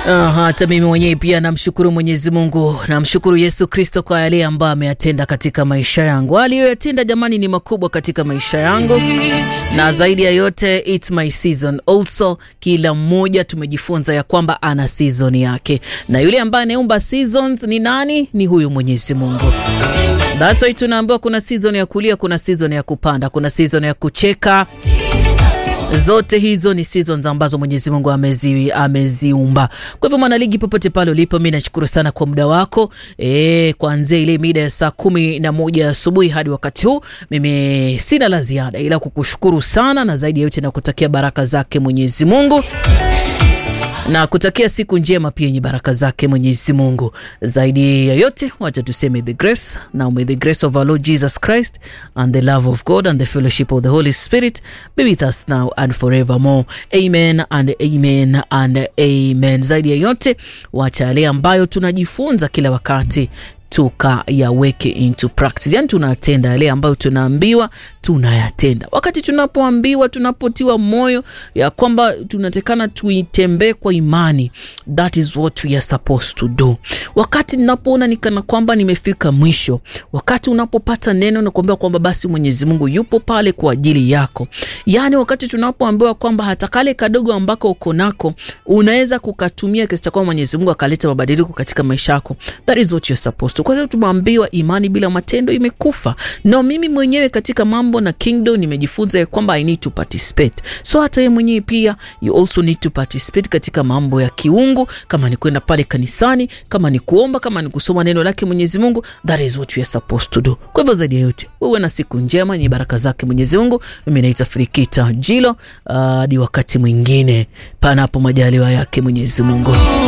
Aha, hata mimi mwenyewe pia namshukuru Mwenyezi Mungu, namshukuru Yesu Kristo kwa yale ambayo ameyatenda katika maisha yangu. Aliyoyatenda jamani ni makubwa katika maisha yangu, na zaidi ya yote it's my season also. Kila mmoja tumejifunza ya kwamba ana season yake, na yule ambaye anaumba seasons ni nani? Ni huyu Mwenyezi Mungu. That's why tunaambiwa kuna season ya kulia, kuna season ya kupanda, kuna season ya kucheka zote hizo ni seasons ambazo Mwenyezi Mungu amezi, ameziumba. Kwa hivyo mwanaligi, popote pale ulipo, mi nashukuru sana kwa muda wako e, kuanzia ile mida ya saa kumi na moja asubuhi hadi wakati huu, mimi sina la ziada ila kukushukuru sana, na zaidi ya yote na kutakia baraka zake Mwenyezi Mungu na kutakia siku njema pia yenye baraka zake Mwenyezi Mungu. Zaidi ya yote, wacha tuseme the grace now, may the grace of our Lord Jesus Christ and the love of God and the fellowship of the Holy Spirit be with us now and forevermore. Amen and amen and amen. Zaidi ya yote, wacha yale ambayo tunajifunza kila wakati tukayaweke into practice, yani tunatenda yale ambayo tunaambiwa tunayatenda. Wakati tunapoambiwa, tunapotiwa moyo ya kwamba tunatekana tuitembee kwa imani, that is what we are supposed to do. Wakati ninapoona nikana kwamba nimefika mwisho, wakati unapopata neno na kuambiwa kwamba basi Mwenyezi Mungu yupo pale kwa ajili yako, yani wakati tunapoambiwa kwamba hata kale kadogo ambako uko nako unaweza kukatumia kiasi cha kwamba Mwenyezi Mungu akaleta mabadiliko katika maisha yako, that is what you are supposed to. Kwa hiyo tumeambiwa imani bila matendo imekufa. No, mimi mwenyewe katika mambo na kingdom nimejifunza ya kwamba I need to participate. So hata wewe mwenyewe pia you also need to participate katika mambo ya kiungu, kama ni kwenda pale kanisani, kama ni kuomba, kama ni kusoma neno lake Mwenyezi Mungu, that is what we are supposed to do. Kwa hivyo zaidi ya yote, wewe na siku njema yenye baraka zake Mwenyezi Mungu. Mimi naitwa Frikita Jilo hadi uh, wakati mwingine, panapo majaliwa yake Mwenyezi Mungu.